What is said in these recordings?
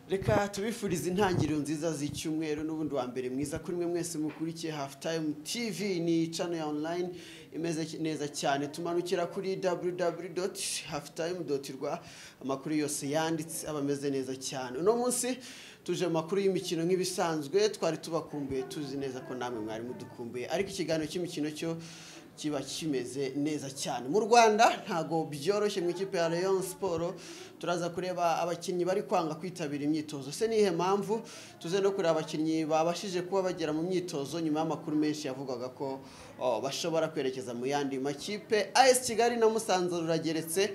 reka tubifurize intangiriro nziza z'icyumweru n'ubundi wa mbere mwiza kuri mwe mwese mukurikiye hafu tayimu tivi ni cano ya onurayini imeze neza cyane tumanukira kuri www doti hafu tayimu doti rwa amakuru yose yanditse aba ameze neza cyane uno munsi tuje mu makuru y'imikino nk'ibisanzwe twari tubakumbuye tuzi neza ko namwe mwari mudukumbuye ariko ikiganiro cy'imikino cyo kiba kimeze neza cyane mu rwanda ntabwo byoroshye mu ikipe ya leon siporo turaza kureba abakinnyi bari kwanga kwitabira imyitozo se nihe mpamvu tuze no kureba abakinnyi babashije kuba bagera mu myitozo nyuma y'amakuru menshi yavugaga ko bashobora kwerekeza mu yandi makipe as kigali na musanze rurageretse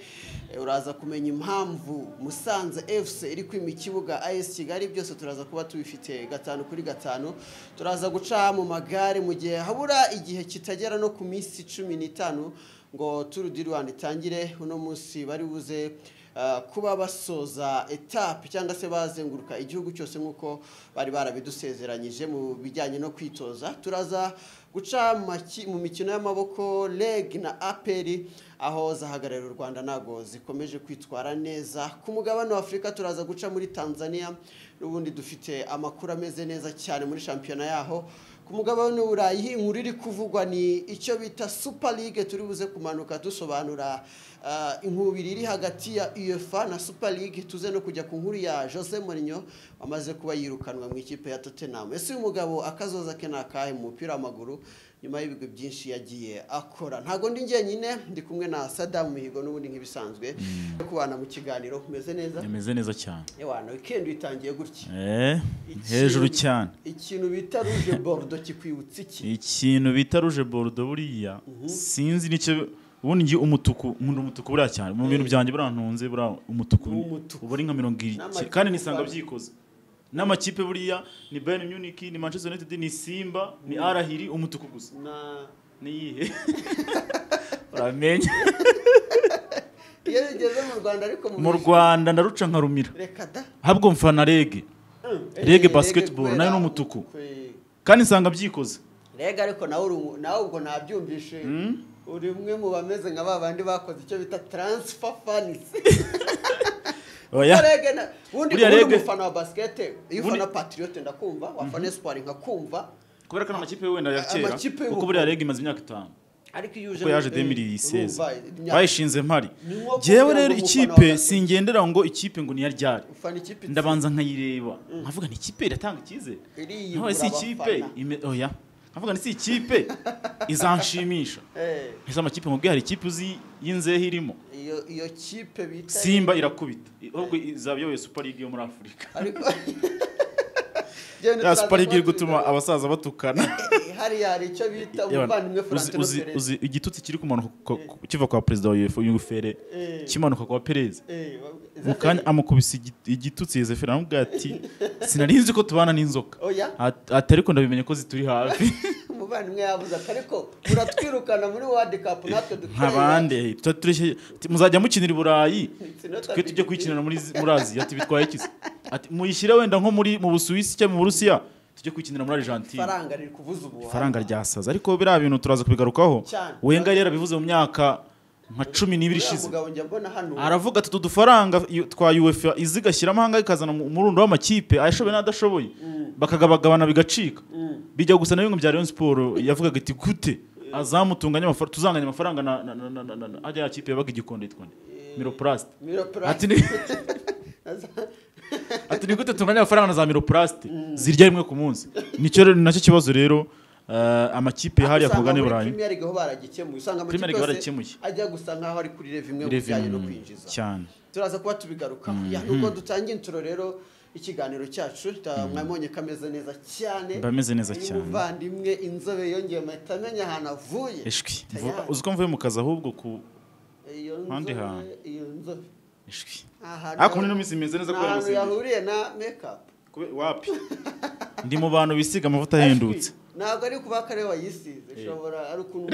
uraza kumenya impamvu musanze fc iri kwima ikibuga as kigali byose turaza kuba tubifite gatanu kuri gatanu turaza guca mu magare mu gihe habura igihe kitagera no ku minsi cumi n'itanu ngo turu di rwanda itangire uno munsi bari buze kuba basoza etape cyangwa se bazenguruka igihugu cyose nk'uko bari barabidusezeranyije mu bijyanye no kwitoza turaza guca mu mikino y'amaboko reg na aperi aho zahagararira u rwanda ntabwo zikomeje kwitwara neza ku mugabane wa afurika turaza guca muri tanzania n'ubundi dufite amakuru ameze neza cyane muri shampiyona yaho ku mugabane w'uburayi inkuru iri kuvugwa ni icyo bita super league turi buze kumanuka dusobanura inkubiri iri hagati ya uefa na super league tuze no kujya ku nkuru ya jose Mourinho wamaze kuba yirukanwa mu ikipe ya tottenham ese uyu mugabo akazoza ke ni akahe mu mupira w'amaguru nyuma y'ibigo byinshi yagiye akora ntabwo ndi njyenyine ndi kumwe na sadamu mihigo n'ubundi nk'ibisanzwe kubana mu kiganiro kumeze neza imeze neza cyane ewana wikendi itangiye gutya Eh, Ikintu- hejuru cyane ikintu bita ruje borudo kikwibutsa iki ikintu bita ruje borudo buriya sinzi nicyo ubundi ngiye umutuku nkunda umutuku buriya cyane mu bintu byanjye burantunze buriya umutuku Ni umutuku. uba ari nka mirongo N'amakipe irindwi kandi nisanga baba- byikoze n'amakipe buriya ni bayern munich ni manchester united ni simba ni arahiri umutuku gusa na niyihe uramenye iyo bigeze mu rwanda ariko mu rwanda ndaruca nkarumira reka da habwo mfana rege Reg basketball, nayo ni umutuku. kandi nsanga byikoze rega ariko nawe uri umu- nawe ubwo nabyumvishe uri umwe mu bameze nka ba bandi bakoze icyo bita transfer fans oya Reg na- ubundi Buriya ubundi Reg- umufana wa basket iyo Ubundi- ufana patriote ndakumva wafana espoir nkakumva kubera ko ari amakipe wenda ya kera Amakipe kuko y'ubu- buriya rege imaze imyaka itanu ariko iyo uje kuko yaje muri- urumva, 2016 imyaka- bayishinze mpari Ni nko njyewe kugira rero ngo umufana ikipe wa- singendera ngo ikipe ngo niyo ryari ufana ikipe ndabanza nkayireba nkavuga ni ikipe iratanga icyizere iriyibura nkavuga si ikipe abafana. ime- oya nkavuga ni si ikipe izanshimisha Eh, ese amakipe nkubwiye hari ikipe uzi y'inzehe irimo iyo iyo kipe bita simba irakubita ahubwo izaba iyoboye super league yo muri afurika ariko ya super league iri gutuma abasaza batukana hariya hari icyo bita Yewe, umuvandimwe uzi- Florentino uzi- Perez uzi igitutsi kiri kumanuka ku- ku- kiva kwa perezida wa uefa yungufere Eh. kimanuka kwa perez Eh, wa- mu kanya amukubise igi- igitutsi yezeferi aramubwira ati sinari nzi ko tubana n'inzoka oya At- ati ariko ndabimenye ko zituri hafi umuvandimwe yabuze ati ariko muratwirukana muri world cup natwe dukorera nk'abandi tuba tureshye ati, muzajya mukinira i burayi Imikino twe tujye itatu- kuyikinira muri Z- muri aziya ati bitwaye iki se? ati muyishyire wenda nko muri mu busuwisi cyangwa mu burusiya tujye kuyikinira muri argentine faranga riri kuvuza ubuhanga ifaranga ryasaza ariko biriya bintu turaza kubigarukaho Cyane. wenga yari yarabivuze mu myaka nka cumi n'ibiri Uriya ishize mugabo njya mbona hano aravuga ati utu dufaranga yu- twa uefa izigashyiramo ahangaha ikazana mu- umurundo w'amakipe ayashoboye n'adashoboye bakagabagabana bigacika bijya gusa na bimwe bya Rayon Sport yavugaga ati gute azamutunganya amafaranga tuzanganya amafaranga na na na na na- na- na ajya ya kipe yabaga igikonde igikonde miroplast Miroplast. ati ni ati ni gute tunganya amafaranga na za miroplast zirya rimwe ku munsi nicyo rero- nacyo kibazo rero eh, amakipe hariya ku Usanga mugabane muri burayi Premier League ho baragikemuye usanga Premier amakipe League yose baragikemuye. ajya gusa nkaho ari kuri revenue mu bijyanye no kwinjiza Revenue cyane turaza kuba tubigarukaho Ya, nubwo dutangiye intro rero ikiganiro cyacu ta- mwabonye ko ameze neza cyane Mba meze neza Uyu cyane. muvandimwe inzobe yongeye mpita amenya ahantu avuye ishwi Ta- Mvu- uzi ko mvuye mu kazi ahubwo ku iyo ahandi nzobe- hantu. iyo nzobe ishwi ahantu ariko muri ino minsi imeze neza ni kubera ahantu amasengeri yahuriye na makeup Kube- wapi ndi mu bantu bisiga amavuta ahendutse Ashwi, ntabwo ari kuba kare wayisize ushobora ari ukuntu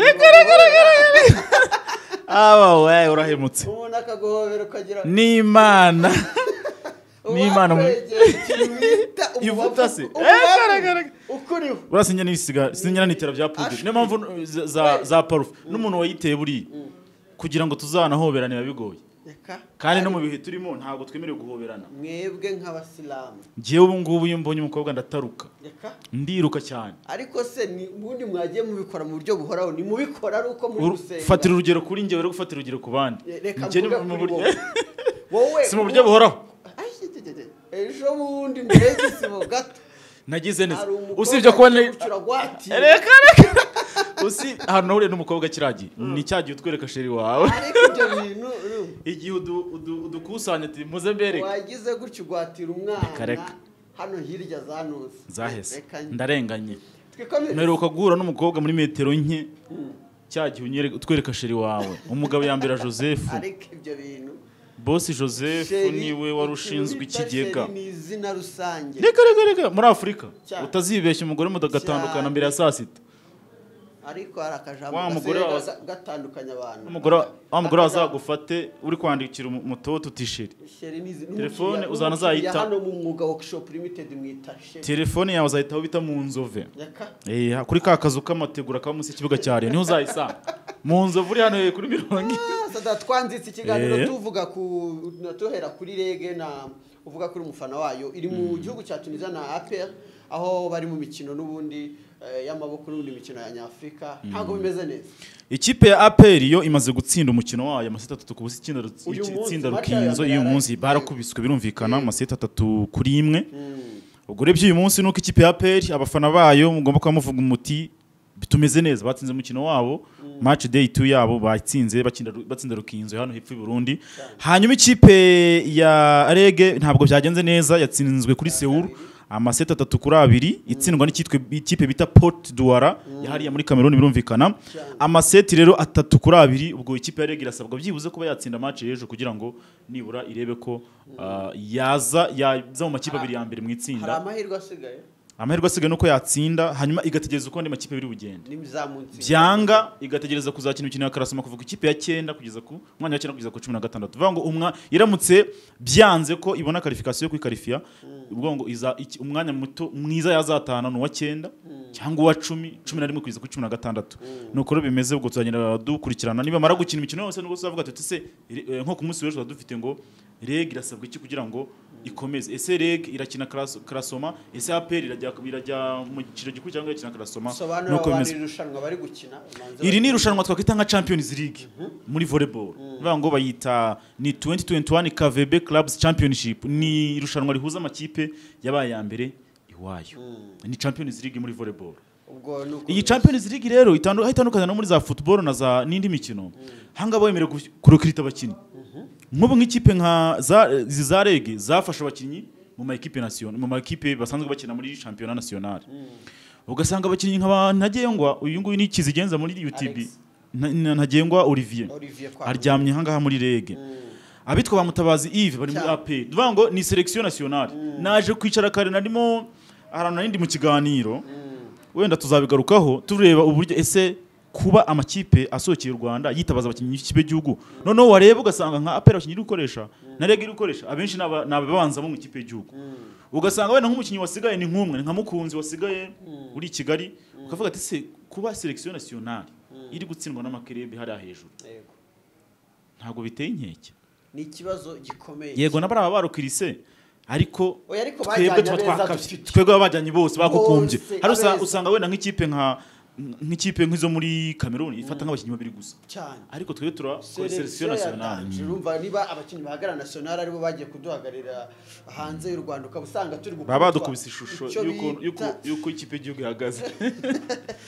aba we urahemutse umuntu akaguhobera ukagira n'imana n'Imana mu- ivuta Ivuta se se. Eh, garagara. ukuriho buriya sinyana ibisiga sinyana n'itera bya pudiri niyo mpamvu za za parufe n'umuntu wayiteye buriya kugira ngo tuzanahoberane biba bigoye reka kandi no mu bihe turimo ntabwo twemerewe guhoberana mwebwe nk'abasilamu ngewe ubu ngubu iyo mbonye umukobwa ndataruka reka ndiruka cyane ariko se ni ubundi mwagiye mubikora mu buryo buhoraho ni mubikora ari uko muri Uru- fatira gusenga urugero kuri njyewe rero gufata urugero ku bandi reka Njye ni mvuge mu kuri buryo- wowe wowe si mu buryo buhoraho Ai, jejeje. ejo bundi mbere y'igisibo gato nagize neza hari umukobwa usibye kuba agiye ni- gucura gwati. reka reka usi ahantu nahuriye n'umukobwa kiragiye ni cya gihe utwereka sheri wawe ariko ibyo bintu uru, igihe udu- udu- udukusanya uti muze mbereke wagize gutya ugwatira Reka, umwana reka. hano hirya zanuze zahese Reka njye. ndarenganye twikomereze mperuka guhura n'umukobwa muri metero nke cya gihe unyereka- utwereka sheri wawe umugabo yambera joseph ariko ibyo bintu bosi joseph niwe wari ushinzwe ikigega ni izina rusange reka reka reka muri afurika Cyane. utazibeshya umugore mudagatandukana Cyane. mbere ya saa sita ariko hari akajambo Wa mugore gasigaye waza- ga- gatandukanye abantu umugore wa Akajambo- mugore wazagufate uri kwandikira umu- umutoto uti sheri Sheri ni izi- Telefone n'umukiriya- uzana n'umukiriya azayita. hano mu mwuga workshop limited mwita sheri telefone yawe uzahitaho bita mu nzove reka Eh, ha- kuri ka kazu k'amategura kaba munsi y'ikibuga cya riyo niho uzayisanga mu nzovu uri hano eh, kuri mirongo ine sada twanzitse ikiganiro Eh. tuvuga ku na- tuhera kuri rege na uvuga kuri umufana wayo iri mu gihugu cya tunisia na apr aho bari mu mikino n'ubundi eh, y'amaboko n'ubundi mikino ya nyafurika ntabwo bimeze neza ikipe ya aperi yo imaze gutsinda umukino wayo amaseti atatu ku busa itsinda ru- Uyu munsi, itsinda match yayo rukinzo uyu yararangiye. munsi barakubiswe birumvikana amaseti atatu kuri imwe ubwo urebye uyu munsi nuko ikipe ya aperi abafana bayo mugomba kuba muvuga umuti tumeze neza batsinze umukino wabo match day 2 yabo batsinze bakinda ru- batsinda rukinzo hano hepfo i Burundi hanyuma ikipe ya rege ntabwo byagenze neza yatsinzwe kuri Seoul amaseti atatu kuri abiri itsindwa n'icyitwe ikipe bita Port Duara yahariye muri Cameroon birumvikana Cyane. amaseti rero atatu kuri abiri ubwo ikipe ya rege irasabwa byibuze kuba yatsinda match y'ejo kugira ngo nibura irebe ko ah, yaza yaza mu makipe abiri ya mbere mu hari itsinda amahirwe asigaye amahirwe asigaye nuko yatsinda hanyuma igategereza uko andi makipe biri bugende ni za munsi byanga igategereza kuzakina imikino ya karasima kuva ku ikipe ya cyenda kugeza ku mwanya wa cyenda kugeza ku cumi na gatandatu bivuga ngo umwa iramutse byanze ko ibona karifikasiyo yo kwikarifiya bivuga ngo iza- iki- umwanya muto mwiza yazatahana ni uwa cyenda cyangwa uwa cumi cumi na rimwe kugeza kuri cumi na gatandatu nuko rero bimeze ubwo tuzagenda dukurikirana nibamara gukina imikino yose nubwo tuzavuga tuti se re- eh, nko ku munsi w'ejo tuba dufite ngo reg irasabwa iki kugira ngo ikomeze ese reg irakina Karas- karasoma ese aperi irajya irajya mu cyiciro gikuru cyangwa irakina karasoma sobanura nuko abantu bimeze iri rushanwa bari gukina ubanze iri ni bari- irushanwa twakwita nka champions league muri volleyball bivuga ngo bayita ni 2021 KVB clubs championship ni irushanwa rihuza amakipe yabaye ya mbere iwayo ni champions league muri volleyball ubwo ni uko iyi champions league rero itandu- aho itandukanye no muri za football na za n'indi mikino hangaba bemerewe gu- kurokirita abakinnyi nk'ubu nk'ikipe nka za izi za rege zafashe abakinnyi mu ma equipe national mu ma equipe basanzwe bakina muri championnat national ugasanga abakinnyi nk'aba ntagengwa uyu nguyu ni kizigenza muri UTB Alex. Na- na- ntagengwa Olivier olivier kwa aryamye aha ngaha muri rege abitwa ba mutabazi Yves bari muri Cyane. APR tuvuga ngo ni selection nationale naje kwicara kare narimo ahantu narindi mu kiganiro wenda tuzabigarukaho tureba uburyo ese kuba amakipe asohokeye u Rwanda yitabaza abakinnyi b'ikipe gihugu noneho wareba ugasanga nka APR abakinnyi iri gukoresha na rege iri gukoresha abenshi ni aba- ni ababanza bo mu ikipe y'igihugu ugasanga wenda nk'umukinnyi wasigaye ni nk'umwe ni nka mukunzi wasigaye uri i Kigali ukavuga ati se kuba selection nationale iri gutsindwa n'amakerebe hariya hejuru Yego. ntabwo biteye inkeke ni ikibazo gikomeye yego n'abari aba barukirise ariko Oya, ariko twebwe bajyanye abeza tuba twakabye dufite. twebwe baba bajyanye bose bagukumbye Bose, hari usa- abeza. usanga wenda nk'ikipe nka nk'ikipe nk'izo muri Cameroon ifata nk'abakinnyi babiri gusa cyane ariko twebwe turakora Selection selection nationale yatangiye, urumva niba abakinnyi bahagarara national aribo bagiye kuduhagararira hanze y'u Rwanda ukaba usanga turi gukubitwa baba badukubise ishusho icyo y'uko- y'uko bita- y'uko ikipe y'igihugu ihagaze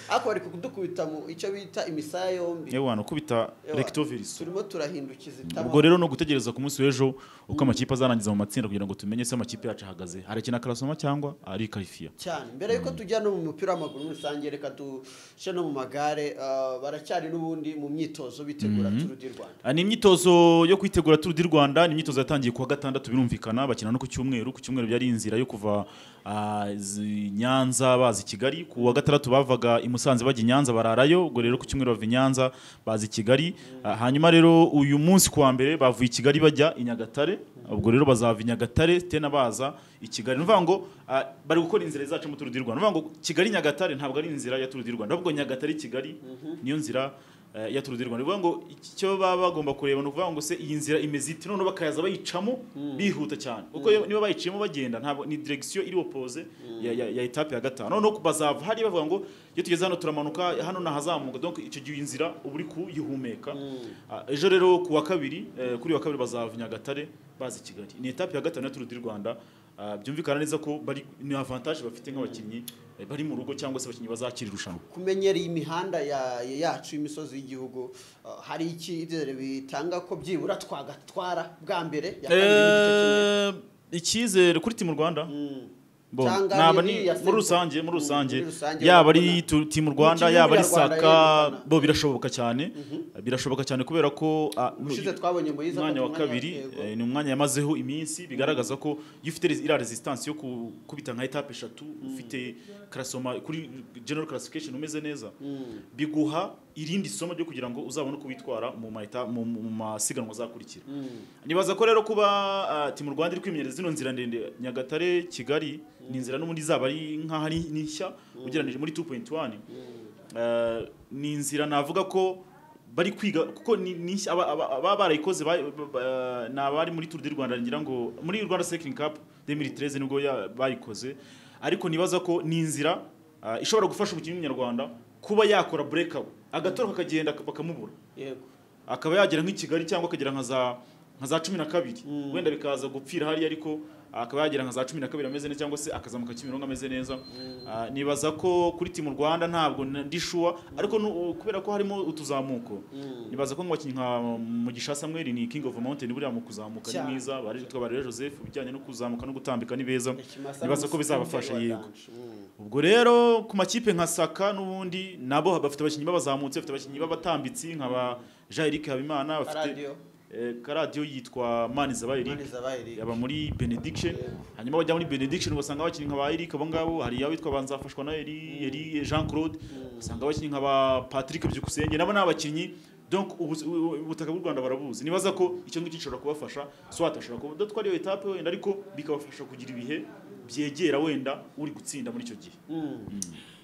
ariko bari kudukubita mu icyo bita imisaya yombi yewe hano ukubita Ewa, recto verso turimo turahindukiza itama ubwo rero no gutegereza ku munsi w'ejo uko amakipe azarangiza mu matsinda kugira ngo tumenye se amakipe yacu ahagaze harakina karasoma cyangwa ari karifiya cyane mbere yuko tujya no mu mupira w'amaguru muri rusange reka dushe no mu magare ah, baracyari n'ubundi mu myitozo bitegura turu di Rwanda Ah, Ni imyitozo yo kwitegura Tour du Rwanda, ni imyitozo yatangiye kuwa gatandatu birumvikana bakina no ku cyumweru, ku cyumweru byari inzira yo kuva ah, zi- Nyanza bazi Kigali, ku wa gatandatu bavaga i Musanze bajya i Nyanza bararayo, ubwo rero ku cyumweru bava i Nyanza bazi Kigali, Ah, hanyuma rero uyu munsi kuwa mbere bavuye i Kigali bajya i Nyagatare, ubwo rero bazava i Nyagatare tena baza i Kigali. Nuvuga ngo ah, bari gukora inzira zacu mu Tour du Rwanda. Nuvuga ngo Kigali Nyagatare ntabwo ari inzira ya Tour du Rwanda, ahubwo Nyagatare Kigali niyo nzira eh, iya Tour du Rwanda bivuga ngo icyo baba bagomba kureba ni ukuvuga ngo se iyi nzira imeze iti noneho bakaza bayicamo bihuta cyane kuko iyo- niba bayiciyemo bagenda ntabwo ni direction iri opposite ya, ya, ya etape ya gatanu noneho bazava hariya bavuga ngo iyo tugeze hano turamanuka hano nahazamuka donc icyo gihe iyi nzira uba uri kuyihumeka Ah, ejo rero ku wa kabiri eh, kuri uyu wa kabiri bazava Nyagatare baza i Kigali ni etape ya gatanu ya Tour du Rwanda Ah, byumvikana neza ko bari ni avantage bafite nk'abakinnyi eh, bari mu rugo cyangwa se abakinnyi bazakira irushanwa kumenyera iyi mihanda ya- ya- yacu y'imisozi y'igihugu uh, hari iki icyizere bitanga ko byibura twagatwara bwa mbere ya kabiri n'igice kimwe? Eh, icyizere kuri timu rwanda Mm. Bon, Cyangwa naba ari ni- iya muri Senta. rusange muri Mm, rusange muri rusange yaba ari urabona. tu- timu Mu rwanda kibuga yaba ari ya Rwanda saka yerekana. bo birashoboka cyane birashoboka cyane kubera ko ah, ushize twabonye Moise umwanya afata wa kabiri yego. eh, ni umwanya yamazeho iminsi bigaragaza ko iyo ufite resi- iriya resistance yo ku- kubita nka etape eshatu ufite karasoma kuri general classification umeze neza Mm. biguha irindi somo ryo kugira ngo uzabone uko witwara mu ma eta- mu- mu masiganwa azakurikira Mm. nibaza ko rero kuba ah, timu rwanda iri kwimenyereza zino nzira ndende nyagatare kigali ni inzira n'ubundi izaba ari nk'aho ari ni nshya ugereranije muri 2.1 Eh, ni inzira navuga ko bari kwiga kuko ni ni nshya aba- aba aba barayikoze ba- ba- ni abari muri Tour du Rwanda ngira ngo muri Rwanda Cycling Cup 2013 nibwo ya- bayikoze ariko nibaza ko ni inzira ah, ishobora gufasha umukinnyi w'umunyarwanda kuba yakora breakout agatoroka akagenda bakamubura yego akaba yagera nk'i Kigali cyangwa akagera nka za nka za cumi na kabiri Mm. wenda bikaza gupfira hariya ariko akaba yagera nka za cumi na kabiri ameze neza cyangwa se akazamuka Kimironko ameze neza Ah, nibaza ko kuri timu Rwanda ntabwo na- ndi sure ariko nu- kubera ko harimo utuzamuko Mm. nibaza ko nk'abakinnyi nka Mugisha Samuel ni King of Mountain buriya mu kuzamuka ni Cyane. mwiza bari twitwa Barere Joseph ibijyanye no kuzamuka no gutambika ni beza Ikimasa nibaza n'umusizi ko bizabafasha wa yego Danje. Mm. ubwo rero ku makipe nka saka n'ubundi nabo bafite abakinnyi b'abazamutse bafite abakinnyi b'abatambitsi nka ba jean eric habimana bafite Karadiyo, eh, karadiyo yitwa maniza eric Maneza ba Eric. yaba muri benediction hanyuma bajya muri benediction ugasanga abakinnyi nka ba eric abo ngabo hari iya witwa banzafashwa na eri eri jean claude ugasanga abakinnyi nka ba patrick byukusenge nabo ni abakinnyi donc ubu- ubu- ubutaka bw'u rwanda barabuzi nibaza ko icyo ngicyo gishobora kubafasha so hatashobora kuba datwara iyo etape wenda ariko bikabafasha kugira ibihe byegera wenda uri gutsinda muri icyo gihe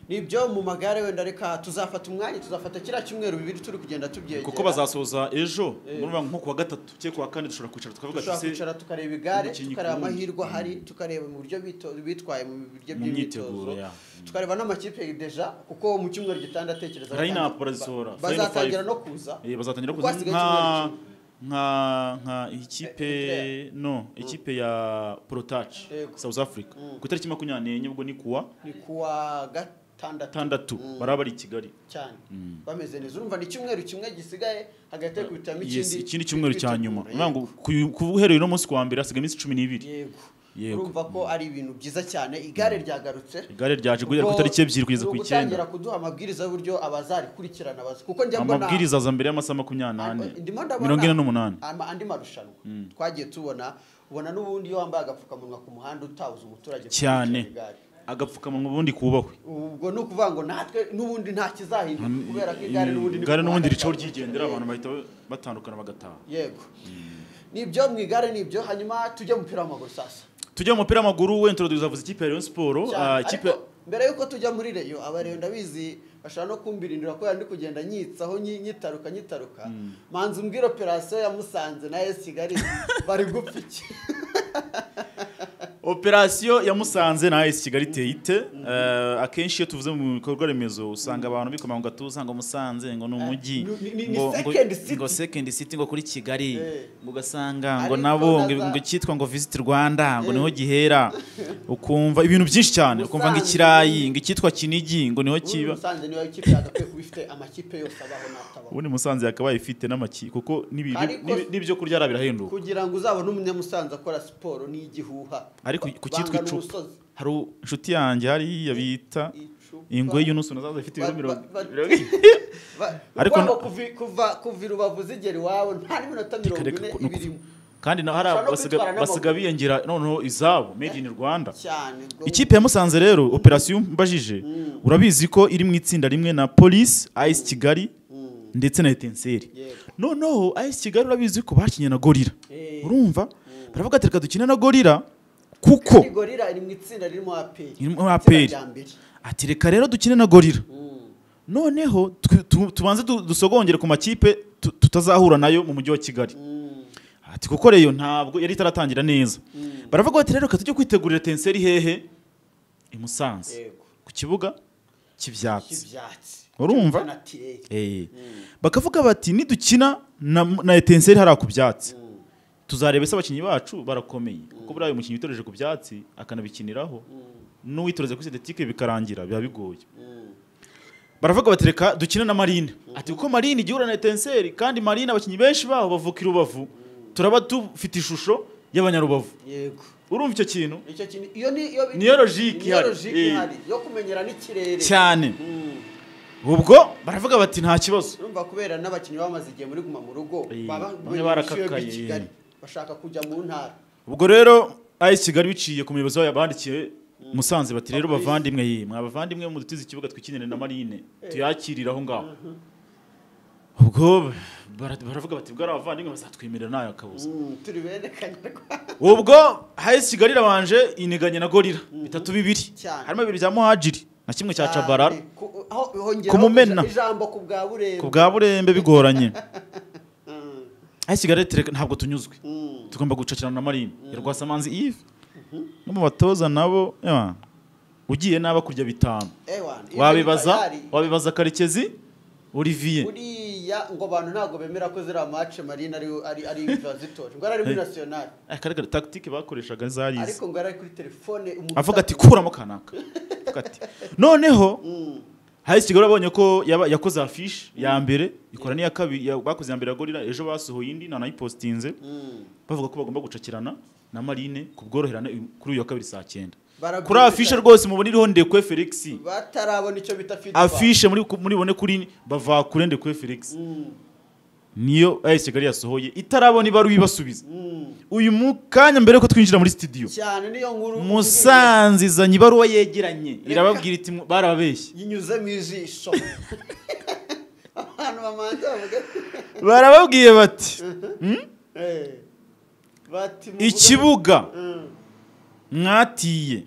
nibyo mu magare wenda reka tuzafata umwanya tuzafata kiriya cyumweru bibiri turi kugenda tubyegera kuko bazasoza ejo Eh. murumva nko kuwa gatatu cyangwa kuwa kane dushobora kwicara tukavuga dushobora tuzi kwicara tukareba igare umukinnyi tukareba ku wundi. amahirwe ahari tukareba mu buryo bito- bitwaye mu buryo Mu by'imyitozo myiteguro, ya. tukareba n'amakipe deja kuko mu cyumweru gitanda atekereza Line up batanga- barazisohora, ba- final bazatangira five. no kuza bazatangira Kuko kuza hasigaye nka icyumweru nka nka ikipe Eritrea. no ikipe ya Protach Yego. South Africa ku itariki makumyabiri n'enye ubwo ni kuwa ni kuwa gatandatu gatandatu baraba ari i Kigali cyane bameze neza urumva ni icyumweru kimwe gisigaye hagati yo kubitamo Yes, ikindi ikindi cyumweru cya nyuma Yego. Bivuga ngo ku- ku uhereye uno munsi kuwa mbere hasigaye iminsi cumi n'ibiri yego Yego. urumva ko ari ibintu byiza cyane igare ryagarutse igare ryaje guhera ku itariki ebyiri kugeza ku Ni icyenda ugutangira kuduha amabwiriza y'uburyo abazarikurikirana bazi kuko njya mbona amabwiriza aza mbere y'amasaha makumyabiri n'ane ndimo ndabona mirongo ine n'umunani ama- andi marushanwa twagiye tubona ubona n'ubundi iyo wambaye agapfukamunwa ku muhanda utabuze umuturage cyane gukurikirana igare. agapfukamunwa ubundi kubahwe ubwo ni ukuvuga ngo natwe n'ubundi nta kizahinduka kubera ko igare n'ubundi ni ku igare n'ubundi muhanda ricaho ryawe. ryigendera abantu bahita batandukana bagataha yego nibyo mu igare nibyo hanyuma tujye mu mupira w'amaguru sasa tujya mu mupira w'amaguru wenda tuzavuze ikipe ya Rayon Sport Cyane. ah, ikipe Ariko mbere yuko tujya muri reyo abareyo ndabizi bashobora no kumbirindira ko ndi kugenda nyitsaho nyi- nyitaruka nyitaruka manzi umbwira operasiyo ya musanze na esi kigali bari gupfa iki operasiyo ya Musanze na AS Kigali iteye ite Eh, akenshi iyo tuvuze mu bikorwa remezo usanga abantu bikoma ngo gatuza ngo Musanze ngo ni umujyi ni- ni- ni ngo second ngo- city. ngo second city ngo kuri Kigali Eh. ngo ugasanga ngo Ariko nabo ngo naza- ngo cyitwa ngo visit Rwanda ngo Eh. niho gihera ukumva ibintu byinshi cyane ukumva ngo Musanze. ikirayi ngo icyitwa Kinigi ngo niho ubu kiba musanze niyo ikipe yagakwiye kuba ifite amakipe yose abaho n'atabaho ubundi musanze yakabaye ifite n'amaki kuko n'ibi- Ariko- n'ibi- n'ibyo kurya ari birahenduka kugira ngo uzabone umunyamusanze akora siporo n'igihuha ariko ku cyitwa Bangana icupa umusozi. hari u- inshuti yanjye hariya bita Icupa. ingwe y'unusu nazaza ifite ibiro Ba- mirongo ba- ba- mirongo Ba- Ariko urwango na- kuvi- kuva kuva i rubavu zigera iwawe nta n'iminota mirongo Reka- ine reka- nuku- ibirimo kandi na hari Ushobora no basiga kwitwara n'amaguru. basiga biyongera noneho izabo made in Rwanda cyane ubwo ikipe ya Musanze rero operasiyo mbajije urabizi ko iri mu itsinda rimwe na Police AS Kigali ndetse na Etenseri Yego. noneho AS Kigali urabizi ko bakinnye na Gorilla Eh. urumva baravuga ati reka dukine na Gorilla kuko Iyi gorira iri mu itsinda ririmo aperi Irimo APR. itsinda rya mbere ati reka rero dukine na Gorilla noneho twe- tu- tubanze du- dusogongere ku makipe tu- tutazahura nayo mu mujyi wa kigali ati kuko reyo ntabwo yari itaratangira neza baravuga bati rero reka tujye kwitegurira tenseri hehe i musanze Yego. ku kibuga cy'ibyatsi ibyatsi Urumva? Kanatire. Eh. bakavuga bati nidukina na, na etenseri hariya ku byatsi tuzareba se abakinnyi bacu barakomeye kuko buriya uyu mukinnyi witoreje ku byatsi akanabikiniraho n'uwitoreze kuri sintetike bikarangira biba bigoye baravuga bati reka dukine na marine ati kuko marine igihe uhura na etenseri kandi marine abakinnyi benshi baho bavuka i rubavu turaba dufite ishusho y'abanyarubavu yego urumva icyo kintu icyo kintu iyo ni iyo Niyo logique niyo ihari. logique Eh. ihari yo kumenyera n'ikirere cyane Mm. ubwo baravuga bati nta kibazo urumva kubera n'abakinnyi bamaze igihe muri guma mu rugo Eh, baba bamwe bishyuye barakakaye. b'i kigali bashaka kujya mu ntara ubwo rero ayesi kigali biciye ku muyobozi wayo bandikiye musanze bati rero bavandimwe ye mwa bavandimwe mudutize ikibuga twikinire na marine tuyakirire aho ngaho ubwo bara- baravuga bati bwari abavandimwe bazatwemerera ntayo akabuza Mm, turi bene kanyarwanda ubwo ayesi kigali irabanje iniganye na gorira bitatu bibiri Cyane. harimo bibiri bya muhajiri na kimwe cya cabarara Ku- aho hongeraho Kumumena. ijambo ku bwa burembo ku bwa burembe bigoranye ayesi kigali ati "Reka, ntabwo tunyuzwe Mm. tugomba gucakirana na marine ya rwasamanzi yves no mu batoza nabo yeah. ugiye nabi kurya bitanu Ewan, ibyo wabibaza bitari. wabibaza karekezi olivier buriya ngo abantu ntabwo bemera ko ziriya mace marine ari ari ari ibiva zitoje ngo yari ari muri nasiyonari Eh, kare kare tactique bakoreshaga zarize ariko ngo yari ari kuri telefone umuntu avuga ati kuramo kanaka Avuga ati, noneho Mm, hari kigali abonye ko yaba- yakoze afishe ya mbere ikora n'iya kabiri ya- bakoze iya mbere ya gorira ejo basohoye indi nanayipositinze mm. bavuga ko bagomba gucakirana na marine ku bworoherane uyu- kuri uyu wa kabiri saa cyenda kuri Barabyumvikana. afishe rwose muboneraho ndekwe felix batarabona icyo bita feedback. afishe muri muribone kuri bavakure ndekwe felix Mm, niyo ayesi kigali yasohoye itarabona ibaruwa ibasubiza mm. uyu mu kanya mbere ko twinjira muri studio cyane niyo nkuru musanze izanye ibaruwa yegeranye irababwira iti "Mu- barababeshye yinyuze mu ijisho abantu bamanza bavuga barababwiye bati Eh, bati muvuge- ikibuga Mm, mwatiye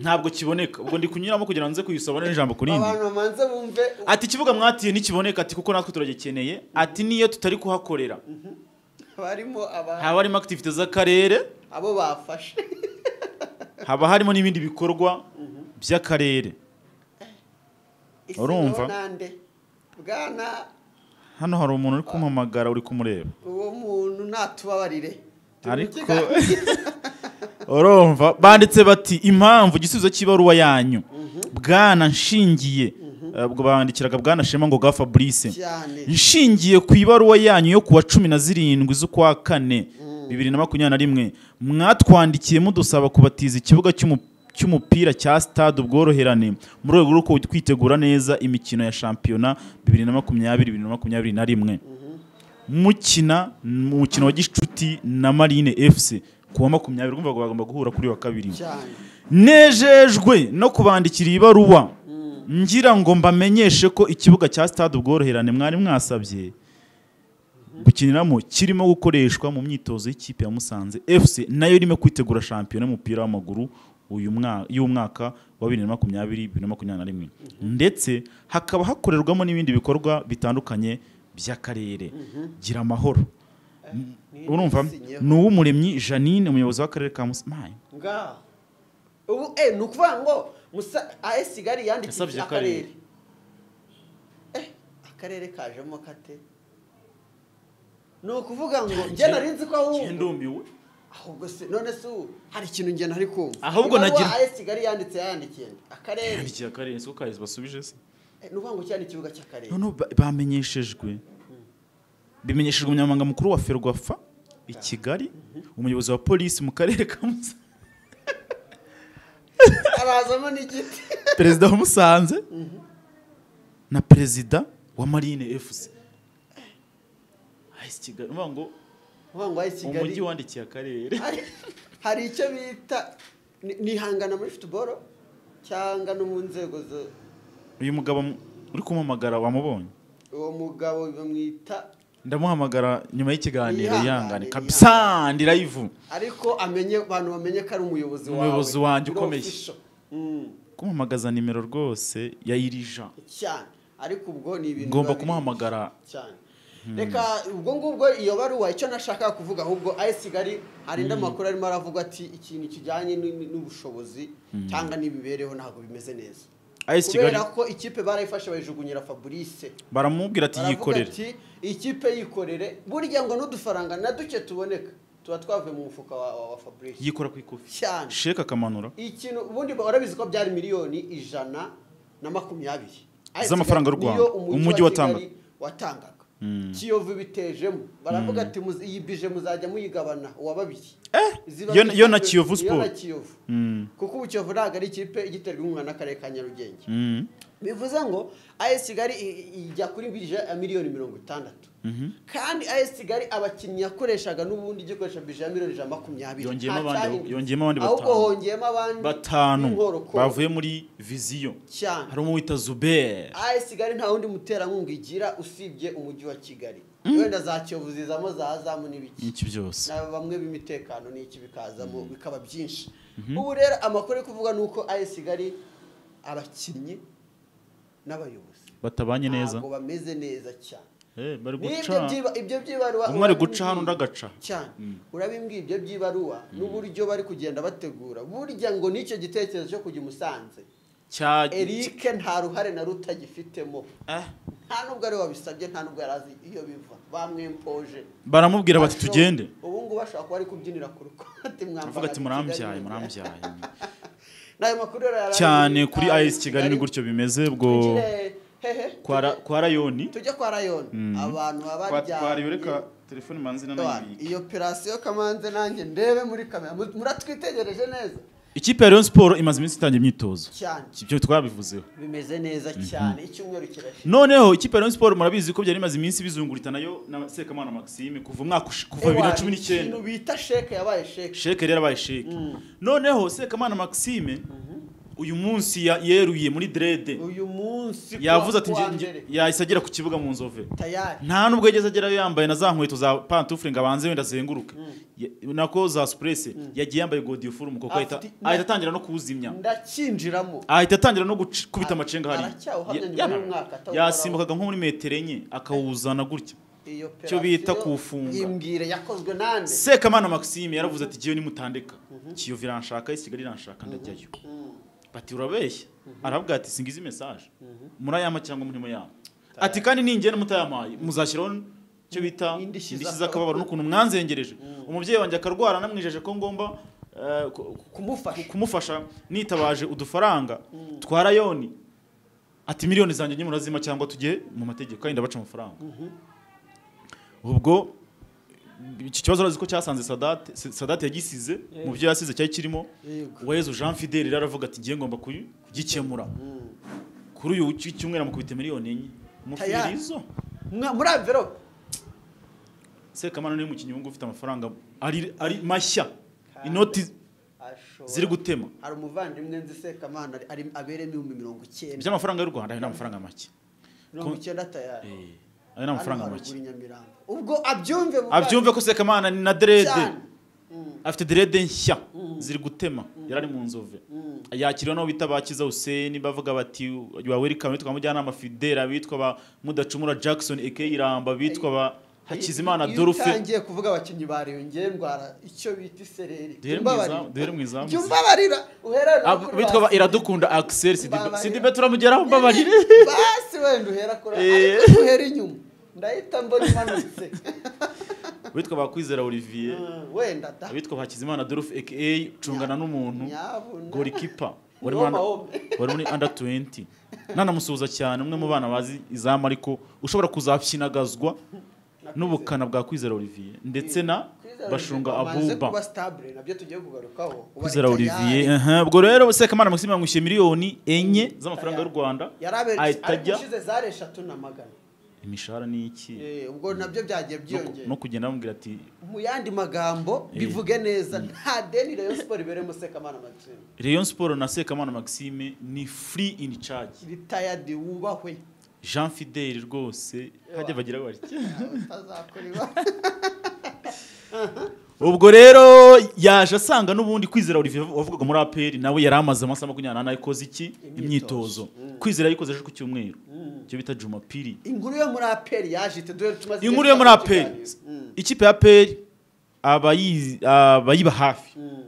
ntabwo kiboneka ubwo ndi kunyuramo kugira ngo nze kuyisabone n'ijambo ku rindi abantu bamanza bumve ati ikibuga mwatiye ntikiboneka ati kuko natwe turagikeneye ati niyo tutari kuhakorera barimo aba- haba harimo akitivite z'akarere abo bafashe haba harimo n'ibindi bikorwa by'akarere Ese Urumva? niho nande bwana hano hari umuntu uri kumpamagara uri kumureba uwo muntu natubabarire ariko urumva banditse bati impamvu igisubizo cy'ibaruwa yanyu bwana nshingiye eh, ubwo bandikiraga bwana shema ngo gafa fabrice cyane nshingiye ku ibaruwa yanyu yo kuwa cumi na zirindwi z'ukwa kane bibiri na makumyabiri na rimwe mwatwandikiye mudusaba kubatiza ikibuga cy'umu- cy'umupira cya stade ubworoherane mu rwego rwo kwitegura neza imikino ya shampiyona bibiri na makumyabiri bibiri na makumyabiri na rimwe mukina mu mukino wa gicuti na marine fc ku wa makumyabiri urumva ngo bagomba guhura kuri uyu wa kabiri cyane nejejwe no kubandikira ibaruwa ngira ngo mbamenyeshe ko ikibuga cya stade ubworoherane mwari mwasabye gukiniramo kirimo gukoreshwa mu myitozo y'ikipe ya Musanze FC nayo irimo kwitegura shampiyona y'umupira w'amaguru uyu mwa- y'umwaka wa 2020 2021 ndetse hakaba hakorerwamo n'ibindi bikorwa bitandukanye by'akarere gira amahoro ni- urumva nisinyeho. ni uw'umuremyi Janine umuyobozi w'akarere ka Musanze ngaho ubu eh ni ukuvuga ngo musa AS Kigali Yasabye yandikiye akarere. akarere eh akarere kajemo kate ni ukuvuga ngo njye nari nzi ko ahubwo ndumiwe ahubwo se none se ubu hari ikintu njye nari kumva Ahubwo Ibaruwa nagira- AS Kigali yanditse yandikiye nde? akarere ikiya karere siko kahise basubije se Eh, ni ukuvuga ngo cyane ikibuga cy'akarere none ba- bamenyeshejwe bimenyeshejwe umunyamabanga mukuru wa ferwafa i kigali umuyobozi wa polisi mu karere ka musanze arazamo n'igiti perezida wa musanze na perezida wa marine fc Ahise Kigali, urumva ngo uvuga ngo AS Kigali umujyi wandikiye akarere Hari- hari icyo bita ni- nihangana muri futuboro cyangwa no mu nzego zo uyu mugabo mu- uri kumuhamagara wamubonye uwo mugabo bamwita ndamuhamagara nyuma y'ikiganiro Yihangane, yihangane kabisa yihangane. ndi live ariko amenye abantu bamenye ko ari umuyobozi wawe Umuyobozi wanjye Ni ukomeye. official. Mm, kumuhamagaza nimero rwose ya irija cyane ariko ubwo ni ibintu ngomba biba biri- kumuhamagara cyane reka ubwo ngubwo iyo baruwa icyo nashaka kuvuga ahubwo ayi kigali hari andi makuru arimo aravuga ati ikintu kijyanye n'u- n'ubushobozi cyangwa n'imibereho ntabwo bimeze neza AS Kigali kubera ko ikipe barayifashe bayijugunyira fabrice baramubwira ati baravuga yikorere ati ikipe yikorere burya ngo n'udufaranga na duke tuboneka tuba twavuye mu mufuka wa, wa, wa fabrice yikora ku ikofi cyane sheke akamanura ikintu ubundi warabizi ko byari miliyoni ijana na makumyabiri Z'amafaranga y'u Rwanda, umujyi watangaga. Kigali watangaga kiyovu ibitejemo baravuga ati muzi- iyi bije muzajya muyigabana uwa babiri Ziba yo- yo na zishyizwe- Kiyovu iyo Sport. na Kiyovu. kuko ubu kiyovu ntabwo ari ikipe igiterwa inkunga n'akarere ka nyarugenge Mm. bivuze ngo AS Kigali i- i- ijya kuri bije ya miliyoni mirongo itandatu kandi AS Kigali abakinnyi yakoreshaga n'ubundi igikoresha bije ya miliyoni ijana na makumyabiri Yongeyemo Nta abandi- cyahindutse. yongeyemo abandi ahubwo batanu. hongeyemo abandi batanu b'inkorokoro. bavuye muri viziyo cyane hari umwe wita zuberi AS Kigali nta wundi muterankunga igira usibye umujyi wa Kigali wenda za Kiyovu zizamo za Azamu n'ibiki n'iki byose na bamwe b'imitekano n'iki bikazamo bikaba byinshi ubu rero amakuru yo kuvuga ni uko AS Kigali abakinnyi n'abayobozi batabanye neza ntabwo bameze neza cyane Eh, bari n'ibyo guca byiba- ibyo by'ibaruwa umwe ari urabimbwira guca hano undi agaca cyane urabimbwiye ibyo by'ibaruwa n'uburyo bari kugenda bategura burya ngo n'icyo gitekerezo cyo kujya i Musanze Cya- Eric nta ruhare na ruto agifitemo Eh, nta nubwo ari wabisabye nta nubwo yari azi iyo biva bamwimpoje baramubwira bati Ashobora- tugende ubu ngubu ashobora kuba ari kubyinira ku rukote avuga ati murambyaye murambyaye n'ayo makuru rero yari ari cyane muri- kuri as kigali ni gutyo bimeze ubwo Tugire- hehe kwa ra- kwa rayoni tujye kwa rayoni abantu baba baryamye. telefone manzina Abantu, iyo operasiyo kamanze nanjye ndebe muri kamera Mu- muratwitegereje neza ikipe ya rayon siporo imaze iminsi itangiye imyitozo cyane ibyo twabivuzeho bimeze neza cyane icyumweru kirashira noneho ikipe ya rayon siporo murabizi ko byari imaze iminsi bizungurita nayo na sekamana maxime kuva umwaka ushi- kuva bibiri na cumi n'icyenda ikintu bita sheke yabaye sheke sheke rero abaye sheke noneho sekamana maxime uyu munsi ya- yeruye muri derede uyu munsi ku yavuze wa- ati ku wa nge- nge- mbere. yahise agera ku kibuga mu nzove tayari nta nubwo yageze agerayo yambaye na za nkweto za pantufure ngo abanze wenda azenguruke Ya- nako za supurese yagiye yambaye godiyofuru mu kuboko ahita Afite- ahita atangira no kuwuzimya ndakinjiramo ahita atangira no gukubita Ara- amacenga hariya aracyahuhamya Ya- nyuma yana- y'umwaka atawukoraho. yasimbukaga nko muri metero enye akawuzana gutya iyo Icyo bita operasiyo kuwufunga. imbwire yakozwe nande sekamana maxime yaravuze ati jyewe nimutandeka kiyovu iranshaka isi kigali iranshaka ndajyayo bati urabeshya aravuga ati singize mesaje murayama cyangwa murimo yama ati kandi ningenda mutayampaye muzashyiraho icyo bita Indishyi indishyi z'akababaro. z'akababaro n'ukuntu mwanzengereje umubyeyi wanjye akarwara namwijeje ko ngomba eh, ku- kumufasha ku- kumufasha nitabaje udufaranga twa rayoni ati miliyoni zanjye nyimurazima cyangwa tujye mu mategeko kandi baca amafaranga ubwo iki kibazo urazi ko cyasanze sadate sadate yagisize mu byo yasize cyari kirimo Yego. uwezu jean fideli rero aravuga ati ngiye ngomba kuyu- kugikemura kuri uyu w'iki- cyumweru amukubita miliyoni enye Tayari. mufirizo Mwa- muri amverope sekamana niwe mukinnyi wungu ufite amafaranga ari ari mashya inoti Ashobora- ziri gutema hari umuvandimwe nzi sekamana ari- ari aberemo ibihumbi mirongo icyenda by'amafaranga y'u rwanda ayo ni amafaranga make mirongo Ko- icyenda tayari Eh, ayo ni amafaranga Hano make haruguru i Nyamirambo. ubwo abyumve muvandimwe. abyumve ko sekamana ni na derede cyane Mm, afite derede nshya ziri gutema yari ari mu nzove yakiriwe n'abo bita bakiza huseni bavuga bati ba welcome bitwa mujyanama fidela abitwa ba mudacumura jackson eke iramba abitwa ba hakizimana iyo dorufe utangiye kuvuga abakinnyi bariyongereye ndwara icyo bita isereri duhere mu Jya izamu- duhere mu izamu jya umbabarira uherane no Ab- kuri bitwa ba basi. iradukunda axel Mbabarira. sidibe turamugeraho mbabarire basi wenda uhera kuri Eh. ariko uhera inyuma ndahita mbona imanutse bitwa ba kwizera olivier Mm, wenda da abitwa ba hakizimana dorufe eke cungana n'umuntu nyabuna golikipa wari Ngoma muri- wombi. wari muri under 20 nanamusuhuza cyane umwe mu bana bazi izamu ariko ushobora kuzapyinagazwa n'ubukana bwa kwizera olivier ndetse na Kwizera bashunga Olivier wamaze abuba kuba stabile nabyo tugiye kugarukaho Ubu ari kwizera tayari. olivier aha, ubwo rero sekamana maxime yamwishyuye miliyoni enye z'amafaranga y'u rwanda yari aberetse ahita ariko ajya ushize zari eshatu na magana imishahara ni iki Eh, ubwo nabyo byagiye No ku- byiyongera no kugenda bamubwira ati mu yandi magambo bivuge neza nta deni rayon siporo iberemo sekamana maxime rayon sport na sekamana maxime ni free in charge ritayadi wubahwe jean fidel rwose hajya bagira batya utazakora iwa ubwo rero yaje asanga n'ubundi kwizera Olivier wavugaga muri APR nawe yari amaze amasaha makumyabiri n'ane akoze iki Imyitozo. imyitozo kwizera yayikoze ejo ku cyumweru Mm. icyo bita jumapiri inkuru yo muri aperi yaje ite dore tumaze igihe inkuru yo muri tugirana aperi ikiganiro. Mm, ikipe ya aperi abayizi- abayiba hafi mm,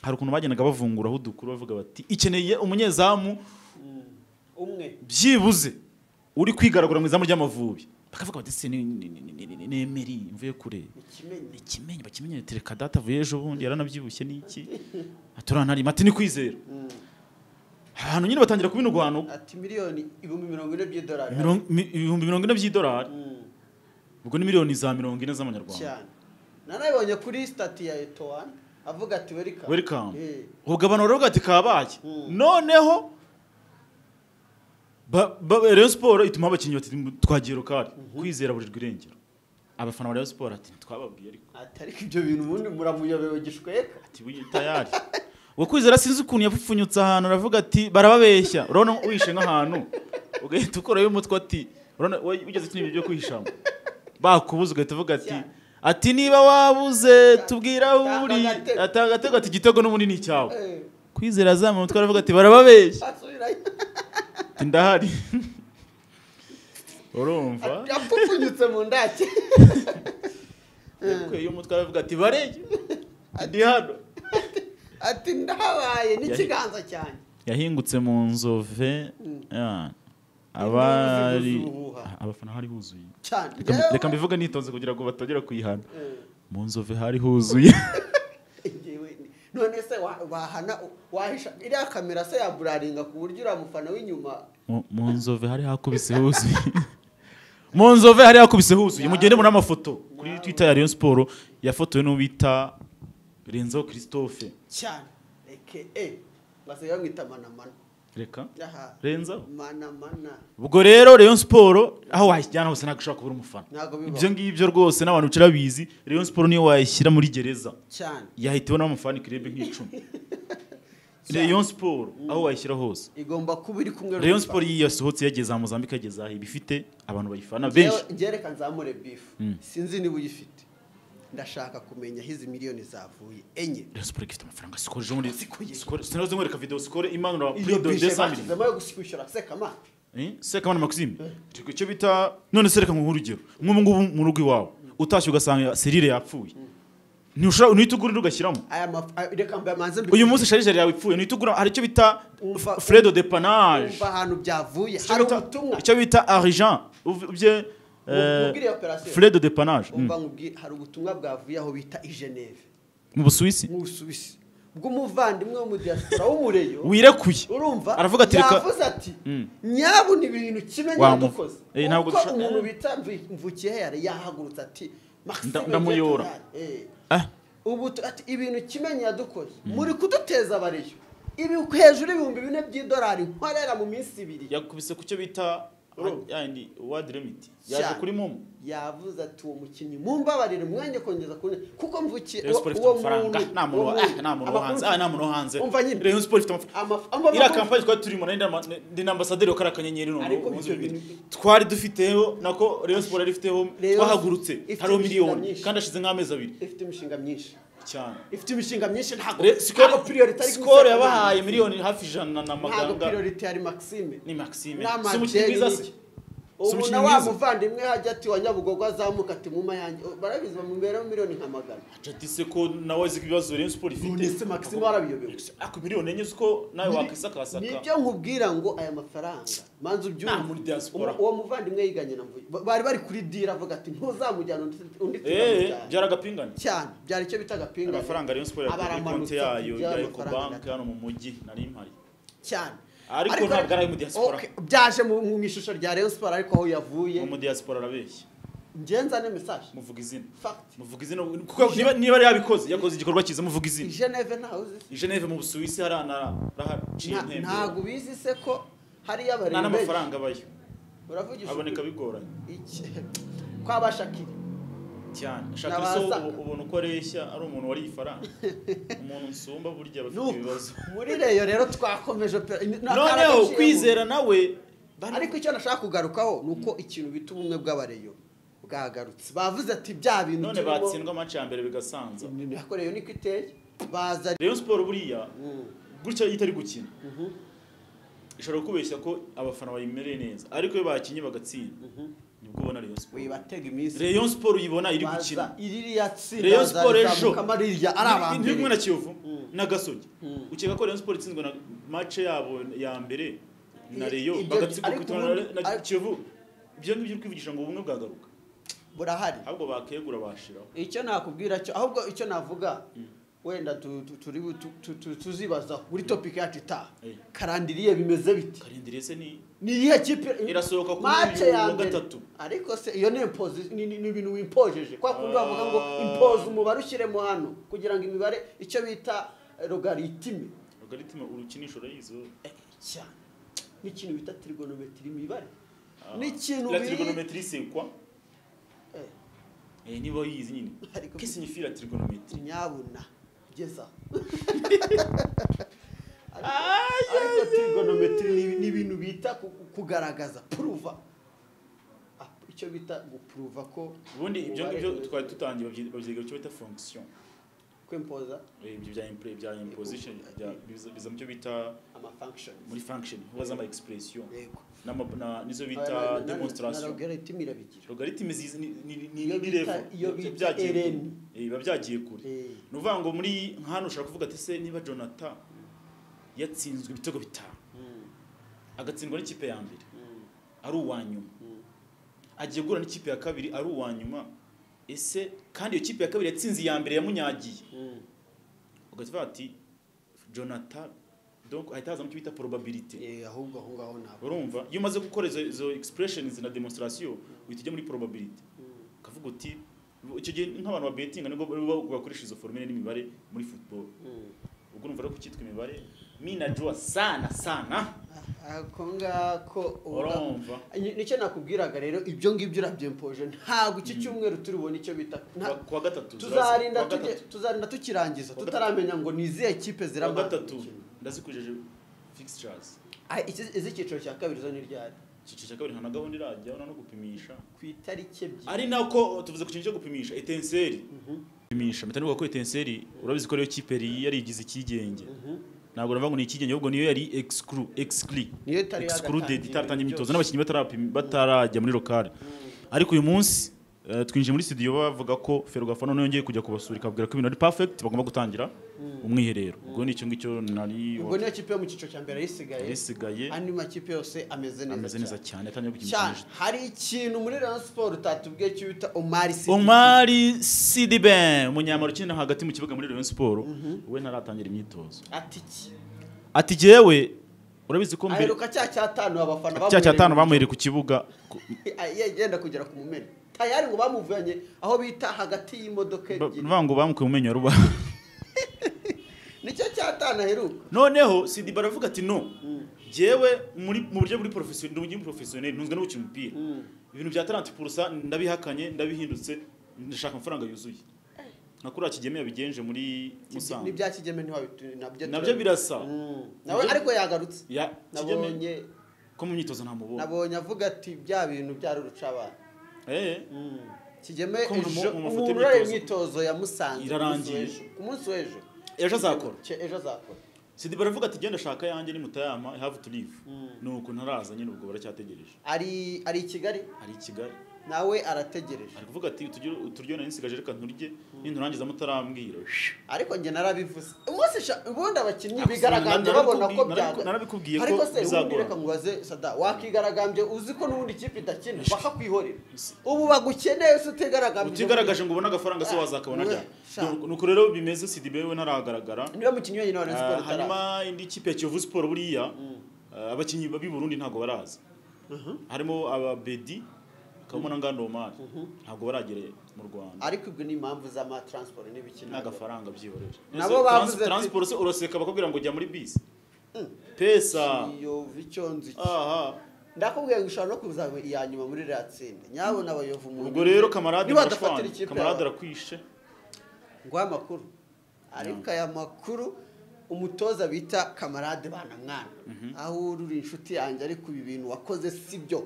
hari ukuntu bagendaga bavunguraho udukuru bavuga bati ikeneye umunyezamu umwe byibuze uri kwigaragura mu izamu ry'amavubi bakavuga bati se ni- ni- ni- ni- ni- ni- nemeri mvuye kure ikimenyi ikimenyi bakimenye tereka data avuye ejo bundi yaranabyibushye n'iki aturanarima ati ni kwizera Mm. abantu nyine batangira kubinurwano ati miliyoni ibihumbi mirongo ine by'idolari mirongo- mi- ibihumbi mirongo ine by'idolari Mm, ubwo ni miliyoni za mirongo ine z'amanyarwanda cyane nanabonye kuri stati ya etoani avuga ati werikamu Welcome. Eh, ubwo abantu baravuga ati kabaye Mm. noneho ba- ba- rayon siporo ituma abakinnyi bati twagiye rukari kwizera burirwa irengero abafana ba rayon siporo ati twababwiye ariko ati ariko ibyo bintu ubundi muramuyobewe gishweka ati "Wiyi tayari ubwo kwizera sinzi ukuntu yapfupfunyutse ahantu aravuga ati barababeshya urabona wishe nk'ahantu ugahita ukorayo umutwe ati urabona wowe ugeze iki ni ibintu byo kwihishamo bakubuze ugahita uvuga ati ati niba wabuze tubwira aho uri Atanga agatego. atanga agatego ati igitego n'umunini cyawe Eh, kwizera azamuye umutwe aravuga ati barababeshya asubirayo Ati, ndahari urumva yapfupfunyutse mu ndake yakuyeyo umutwe aravuga ati barege ndi hano ati ndahabaye n'ikiganza cyanjye yahingutse mu nzove ya, abari Inzovu zivuza ubuhuha. abafana hari huzuye cyane Reka mbi- Njyewe- reka mbivuge nitonze kugira ngo batongera kuyihana Eh, mu nzove hari huzuye njyewe ni- none se wa- wahana wahisha iriya kamera se yaburaringa ku buryo uriya mufana w'inyuma Mu- mu nzove hari hakubise huzuye mu nzove hari hakubise huzuye mugende muri amafoto kuri twitter ya Rayon Sport yafotowe n'uwita Renzo Christophe cyane eke e basigaye bamwita manamana reka aha Renzo manamana ubwo rero Rayon Sport aho wayijyana hose ntabwo ushobora kubura umufana ntabwo ibyo bibaho ngibyo rwose n'abantu bicara bizi Rayon Sport niyo wayishyira muri gereza cyane yahita ibona amafani kirebe nk'icumi Rayon Sport aho wayishyira hose igomba kuba iri kumwe Rayon n'umufana. Sport iyi yasohotse yageze aha Mozambique yageze aha iba ifite abantu bayifana benshi Njyewe- njyewe reka nzamure bifu Mm. sinzi niba uyifite ndashaka kumenya aho izi miliyoni zavuye enye Rayon Sport ifite amafaranga sikore je muri Sikoye. sikore sinari nkwereka video sikore imanura iyo prido bishe 200 bashyizemo yo kwishyura seka mani Eh seka mana Maxime Turi icyo bita none sereka mu urugero nk'ubu ngubu mu rugo iwawe utashye ugasanga serire yapfuye ntushobora uhita ugura ugashyiramo aya mafu reka mbe manze mbi- uyu munsi sharijeri yawe ipfuye uhita ugura hari icyo bita Umva- fredo de panage umva ahantu byavuye icyo hari bita- ubutumwa icyo bita argent ubye Ubwiriye operasiyo. fredo de panage umva nkubwiye hari ubutumwa bwavuye aho bita i geneve mu busuwisi mu busuwisi bw'umuvandimwe wo mu diaspora w'umureyo wirekuye urumva Aravuga ati, reka- yavuze ati Mm. nyabu ni ibintu kimwe Wamu- n'abadukoze Eh, ntabwo kuko dusha- umuntu eh. bita Mvu- mvukiye yari yahagurutse ati Maxime Nda- ndamuyora. Ngendabyari, eh. Ah, ubu tu- ati ibintu kimenyi yadukoze muri kuduteza abariyo ibi hejuru y'ibihumbi bine by'idolari nkorera mu minsi ibiri yakubise ku cyo bita Urumva. yandi wadi limit yaje Cyane. kuri mumu yavuze ati uwo mukinnyi mumbabarire mwenge kongeza kune kuko mvukiye Rayon Sport ifite amafaranga nta muntu wa- ah, nta muntu wo hanze ah nta muntu wo hanze umva nyine Rayon Sport ifite amafaranga iriya kampani twari turimo nari ndama- ndi na ambasaderi wa kariya kanyenyeri noneho Ariko umunsi ibyo bibiri. bintu- twari dufiteho nako Rayon Sport yari ifiteho Rayon twahagurutse ifite hariho imishinga miliyoni myinshi. kandi hashize nk'amezi abiri ifite imishinga myinshi cyane ifite imishinga myinshi ntabwo Re- ntabwo sikoro priority ari sikoro Maxime yabahaye miliyoni hafi ijana na ntabwo maganga priority yari Maxime ni maxime Nama si umukinnyi Jerry mwiza se Nick. Si ubu umukinnyi na wa mwiza. muvandimwe hajya ati wa nyabugogo azamuka ati muma yanjye barabizi bamubereho miliyoni nka magana jati se ko nawe azi ibibazo Rayon Sport ifite None se Maxime warabiyobewe ako miliyoni enye uko nawe wakisakasaka nibyo nkubwira ngo aya mafaranga manza ubyumva Nta muri diaspora. uwo muvandimwe yiganye na mvuye Ba- bari bari kuri dira avuga ati ntuzamujyana undi undi eh tuzamujyana byaragapingana cyane byari icyo bita agapinga amafaranga Rayon Sport yakuye kuri Abaramanutse, konti yayo byari ya Eco amafaranga. Bank hano mu mujyi nari mpari cyane Ariko ntabwo ari ayo mu diaspora. Okay, byaje mu mu ishusho rya Rayon Sport ariko aho yavuye mu diaspora arabeshya ngenza ne message muvuga izina fact muvuga izina kuko niba niba ari yabikoze yakoze igikorwa cyiza muvuga i izina Geneve ntawe uzi i Geneve mu Busuwisi harahaciye Nta- ntabwo intembwe ubizi se ko hariyo nta abarembe n'amafaranga abayo uravugisha aboneka ukuri. bigoranye iki kwabashakira cyane N'aba shaka so Saka. ubona uko areshya ari umuntu wariye ifaranga umuntu nsumba burya aba afite Nuko, ibibazo muri reyo rero twakomeje opera- ni- ni akara noneho gaciyemo. kwizera nawe bari- ariko icyo nashaka kugarukaho ni uko ikintu bita ubumwe bw'abareyo bwagarutse bavuze ati bya bintu none turimo- batsindwa amaci ya mbere bigasanza Ni- ni- ako reyo niko iteye baza Rayon Sport buriya Mm, gutya iyo itari gukina mhm. ishobora kubeshya ko abafana bayimereye neza ariko iyo bakinnye bagatsinda nibwo ubona rayon siporo wibatega iminsi rayon siporo uyibona iri gukina baza iririya tsinda rayon siporo ejo rirya ari Ni- ni kumwe abambere na kiyovu na gasogi ukeka ko rayon siporo itsinzwe na mace yabo ya mbere na Ibyo- reyo ibyo- bagatsindwa ariko ku itongo ubundi- na- na ariko- kiyovu ibyo ngibyo uri kwivugisha ngo ubumwe bwagaruka burahari ahubwo bakegura bashiraho icyo nakubwira cyo ahubwo icyo navuga wenda tu- tu- turi bu- tu- tu- tu- tuzibaza muri topiki yacu itaha Eh. karandiriye bimeze bite karindire se ni ni iyihe kipe Irasohoka kuri Match uyu ya wa mbere. gatatu. ariko se iyo ni impozi ni ni- ni ibintu wimpojeje kwa kundi bavuga ngo Ah. impoze umubare ushyiremo hano kugira ngo imibare icyo bita logaritime logaritime urukinisho urayizo cyane n'ikintu bita trigonometry imibare Ah. n'ikintu la biri- trigonometrie c'est quoi Eh, eh niba yizi nyine Ariko- qu'est-ce signifie la trigonometrie nyabuna kugeza aho. Ay, ariko trigonometry ni- ni ibintu bita ku- ku- kugaragaza puruva Ah, icyo bita gupuruva ko ubundi ibyo umubare ngibyo umeze. twari dutangiye babyi- babyiga icyo bita fonction kwimpoza Eh, ibyo bya impre- bya imposition bya- biza biza mu cyo bita amafunctions muri function hubaza ama expression yego n'ama- na- n'izo Na- na- bita na- na demonstration logarithm irabigira logaritime zizi ni ni- ni Iyo ni bita- level. iyo Bya- bita byagiye kure. LN. Eh, biba byagiye kure Eh, ni ukuvuga ngo muri nk'ahantu ushobora kuvuga ati se niba jonathan yatsinzwe ibitego bitanu mm, agatsindwa n'ikipe ya mbere mm, ari uwa nyuma mm. agiye guhura n'ikipe ya kabiri ari uwa nyuma ese kandi iyo kipe ya kabiri yatsinze iya mbere yamunyagiye Mm, ugavuga ati jonathan donc ahita hazamo icyo bita probability eh, ahubwo aho ngaho ntabwo urumva iyo umaze gukora izo- izo expressions na demonstration uhita ujya muri probability Mm, ukavuga uti icyo gihe nk'abantu babetinga nibwo baba bakoresha izo formule n'imibare muri football mm. ubwo numva rero kucyitwa imibare mi najua sana sana Ah, ako ngako uba- urumva Ni- nicyo nakubwiraga rero ibyo ngibyo urabyempoje ntabwo iki cyumweru turi bubone icyo bita nta- Kuwa- kuwa gatatu tuzarinda kuwa tujye- gatatu tuzarinda tukirangiza Kuwa tutaramenya ngo ni izihe kipe kuwa ziramaze gatatu gukina. ndazikujeje fixtures Ah, izi- iz'icyiciro cya kabiri zo ni ryari icyiciro cya kabiri nta na gahunda irajya urabona no gupimisha ku itariki ebyiri ari nako tuvuze ku kintu cyo gupimisha etenseri Mhm, gupimisha mpita nibuka ko etenseri urabizi ko ariyo kipe yari yarigize ikigenge mhm. ntabwo navuga ngo ni ikigenge ahubwo niyo yari exclu exclu niyo itari excluded yagatangira itaratangira imyitozo byose. n'abakinnyi batarapim- batarajya muri lokale ariko uyu munsi eh, twinjiye muri studio bavuga ko ferwafa none yongeye kujya kubasura ikababwira ko ibintu ari perfect bagomba gutangira umwiherero ubwo ni icyo ngicyo nari ubwo niyo kipe yo mu cyiciro cya mbere yisigaye yasigaye andi makipe yose ameze ameze neza neza cyane. cyane atangiye gukina cyane hari ikintu muri rayon siporo utatubwiye cyo bita omari City. Omari Sidibe umunyamaro ukina hagati mu kibuga muri Rayon Sport we ntaratangira imyitozo ati iki ati jewe urabizi ko mbere aheruka cya cyatanu abafana cya bamuhereye cyatanu bamuhereye ku kibuga ku- yenda kugera ku mumena tayari ngo bamuvanye aho bita hagati y'imodoka ba- ebyiri bavuga ngo bamukuye umenyo ruba nicyo cyatanu aheruka noneho Sidibe aravuga ati no jewe muri mu buryo buri professionel ndi umukinnyi professionel ntunzwe no gukina umupira Mm. ibintu bya talent purusa ndabihakanye ndabihindutse ndashaka amafaranga yuzuye nka kuriya kigeme yabigenje muri Musanze n'ibya kigeme ntiwabitu nabyo nabyo birasa Mm. nawe ariko yagarutse ya kigeme nabonye ko mu myitozo ntamubonye nabonye avuga ati bya bintu byari urucabana eh Mm. kigeme Ko umuntu ejo mu mafoto umuntu urari y'imyitozo- imyitozo yamusanze ku munsi Irarangiye. w'ejo. ku munsi w'ejo ejo azakora Ce- ejo azakora sidi baravuga ati genda shaka yanjye ni mutayama i have to leave Mm. nuko ntaraza nyine ubwo baracyategereje ari ari i kigali ari i kigali nawe arategereje ari kuvuga ati "Utugire- uturyo nari nsigaje reka nturye ninturangiza mutarambwira ariko njye narabivuze umunsi sha- ubundi abakinnyi Ako bigaragambye sinabikubwi- babona ko narabiku- byaga narabikubwiye ko ariko se ubundi bizagora. reka ngubaze sada wakigaragambye uzi ko n'ubundi ikipe idakina bakakwihorera Si- ubu bagukeneye se utigaragambye utigaragaje ngo ubone agafaranga se wazakabona Ah, ryari sha. Nuko- nuko rero bimeze sidi we ntaragaragara niwe mukinnyi wenyine wa Rayon Ah, Sports utaraza hanyuma indi kipe ya kiyovu siporo buriya ah, abakinnyi b'i burundi ntabwo baraza harimo ababedi kabamo na ngando omari ntabwo baragera mu rwanda ariko ibyo ni impamvu z'amatransport n'ibikina n'agafaranga byihorera Nabo Ese bavuze trans- ati- transport se uraseka bakubwira ngo jya muri bisi pesa yova icyo nzi iki. aha ndakubwiye ngo ushobora no kuzaba iya nyuma muri iriya tsinda nyabona abayovu mu ubwo rero kamarade nibadafatira murashwana ikipe kamarade yawe arakwishe nguha amakuru ariko aya makuru umutoza bita kamarade banamwana aho uri uri inshuti yanjye ariko ibi bintu wakoze si byo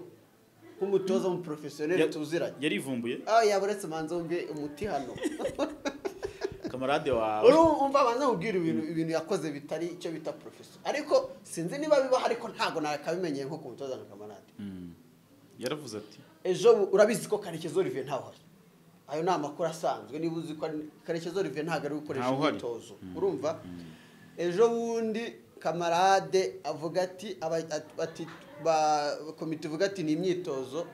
nk'umutoza w'umuporofesiyoneri Ya- tuziranye yarivumbuye aho yaba uretse manza wumve umuti hano kamarade wawe urumva abanza kubwira ibintu ibintu yakoze bitari icyo bita profeso ariko sinzi niba bibaho ariko ntabwo nakabimenyeye nko ku mutoza na kamarade yaravuze ati ejo urabizi ko karekezi olivier ntawe uhari ayo ni amakuru asanzwe niba uzi ko ari- karekezi olivier ntabwo ari gukoresha Ntawe uhari. imyitozo urumva ejo bundi kamarade avuga ati aba- at- ati ba- komite ivuga ati ni imyitozo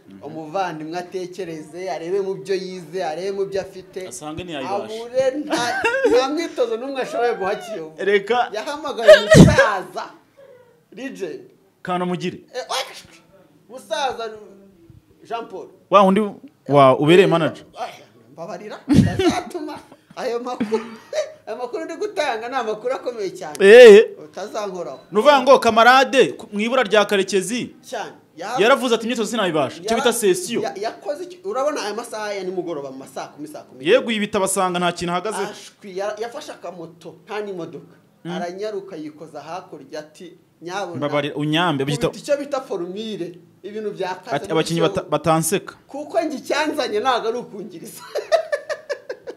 umuvandimwe atekereze arebe mu byo yize arebe mu byo afite Asange ntiyayibasha. abure nta- nta mwitozo n'umwe ashoboye guha kiyovu reka yahamagaye umusaza rijendi kanamugire Eh, oya, musaza jean paul wa undi wa ubereye manager Aya, mbabarira utazatuma ayo makuru ayo makuru ndi gutanga ni amakuru akomeye cyane eee utazankoraho ni uvuga ngo kamarade ku- mu ibura rya karekezi cyane yaravuze ati imyitozo sinayibasha icyo bita sesiyo ya- yakoze iki- urabona aya masaha ya nimugoroba mu ma saa kumi saa kumi yego ibi bitabasanga nta kintu ahagazeho ashwi yara- yafashe akamoto nta n'imodoka aranyaruka yikoza hakurya ati nyabuna mbabarira unyambe kubita byita- icyo bita forumire ibintu byakaze ati abakinnyi bata- batanseka kuko njye icyanzanye ntabwo ari ukungiriza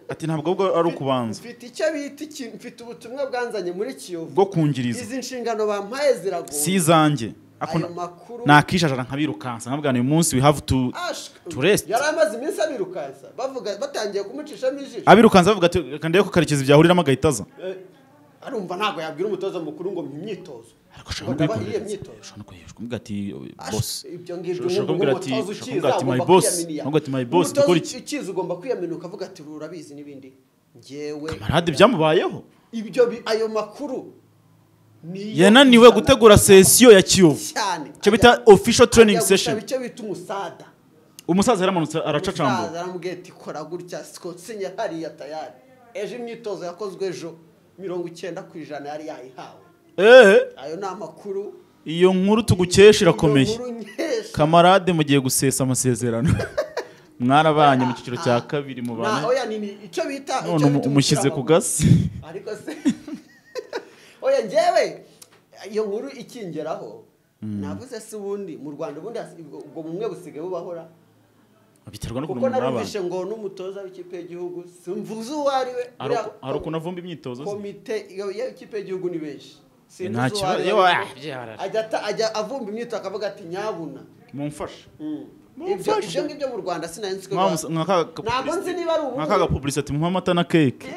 ati ntabwo ahubwo ari ukubanza mfite icyo bita ikintu mfite ubutumwa bwanzanye muri kiyovu bwo kungiriza izi nshingano bampaye si ziragoye izanjye Ako ayo na- makuru nakishajara nkabirukansa nkabwira uyu munsi we have to Ashk- to rest. yari amaze iminsi abirukansa bavuga batangiye kumucishamo ijisho abirukansa bavuga ati reka ndebe ko karekezi byahuriramo agahita aza Eh, arumva ntabwo yabwira umutoza mukuru ngo mu myitozo ariko ushobora no Ngo bahe iyo kuyikoresha myitozo ushobora no kuyikoresha kumubwira ati Ashk, bosi ibyo ngibyo ushobora nk'ubu kumbwira ati- nk'umutoza ukiza ushobora kumbwira ugomba ati, "My boss." kwiyaminiya. Ntabwo ati, "My boss, Umutoza dukora iki?" ukiza ugomba kwiyaminuka avuga ati urabizi n'ibindi njyewe kamarade byamubayeho ibyo bi- ayo makuru niyo yananiwe izana- gutegura sesiyo ya kiyovu cyane icyo bita official training Ajya gusaba session icyo bita umusada umusaza yaramanutse aracacambura umusaza aramubwira ati kora gutya sikotsinya hariya tayari ejo imyitozo yakozwe ejo mirongo icyenda ku ijana yari yayihawe eee ayo ni amakuru iyo nkuru tugukesha irakomeye Iyo nkuru nkesha. kamarade mugiye gusesa amasezerano mwarabanye mu cyiciro cya kabiri mu Na- bantu oya ni- ni- icyo bita icyo none bita umu- umushyize ku umupira gasi w'amaguru. ariko se oya njyewe iyo nkuru ikingeraho navuze se ubundi mu rwanda ubundi hasi- ubwo ubwo bumwe busigaye bubahora biterwa no kuko kuntu murabanye narumvishe ngo n'umutoza w'ikipe y'igihugu simvuze uwo ari we hari Uriya- uku- hari ukuntu avumba imyitozo ze. komite y'ikipe y'igihugu ni benshi Eh, Sinzi nta uzo kibazo. ari Yewe, we. ah, byarara. ajya ata- ajya avumba imyitozo akavuga ati nyabuna mumfashe ibyo Mumfashe. ibyo ngibyo mu rwanda sinari nzi ko Mwamusa- bibaho. nka ka ka ntabwo nzi publicity- niba ari nka ka ubumwe ga publicity muha amata na keke